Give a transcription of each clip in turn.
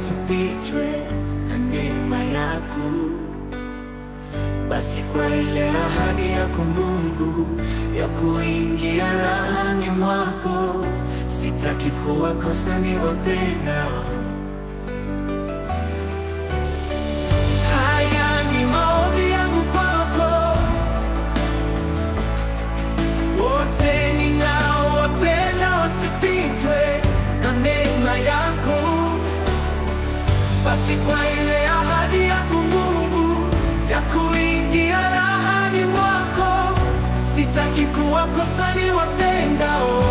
wasipitwe na neema yako. Basi kwa ile ahadi yako Mungu ya kuingia rahani mwako, sitaki kuwakosa niwapendao. Haya ni maombi yangu kwako, wote ninaowapenda wasipitwe na neema yako. Basi kwa ile ahadi yako Mungu ya kuingia rahani mwako, sitaki kuwakosa niwapendao.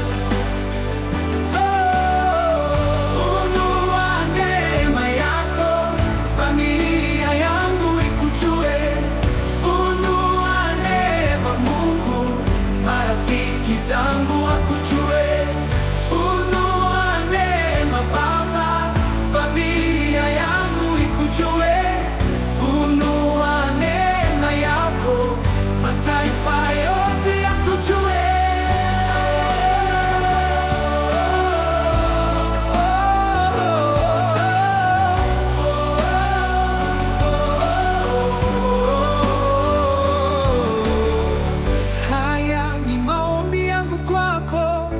Funua neema yako, familia yangu ikujue. Funua neema Mungu, marafiki zangu wakujue. Funua neema Baba, familia yangu ikujue. Funua neema yako, mataifa yote yakujue. Haya ni maombi yangu kwako,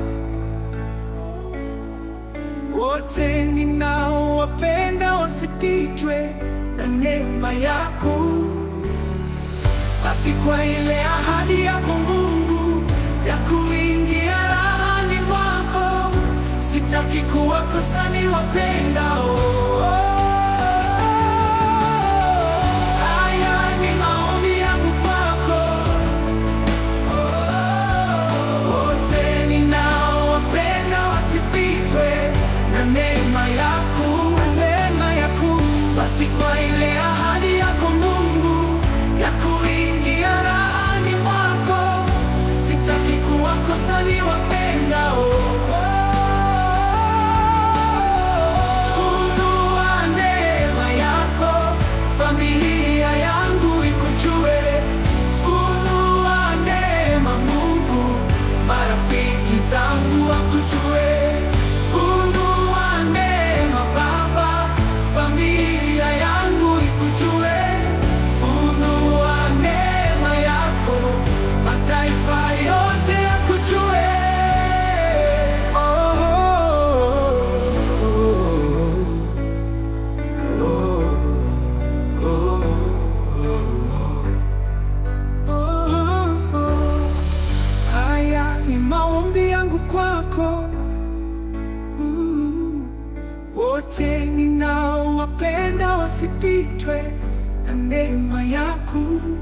wote ninaowapenda wasipitwe na neema yako. Basi kwa ile ahadi yako Mungu ya kuingia rahani mwako, sitaki kuwakosa niwapendao. Haya ni maombi yangu kwako wote ninaowapenda wasipitwe na neema yako, na neema yako. Basi kwa ile ahadi yako Mungu ya kuingia rahani mwako, sitaki kuwakosa niwapendao. Funua neema yako, familia yangu ikujue. Funua neema Mungu, marafiki zangu wakujue. Funua neema Baba, familia yangu ikujue. Funua neema yako, mataifa yote yakujue. Oh, Haya ni maombi yangu kwako, Mm. wote ninaowapenda wasipitwe na neema yako.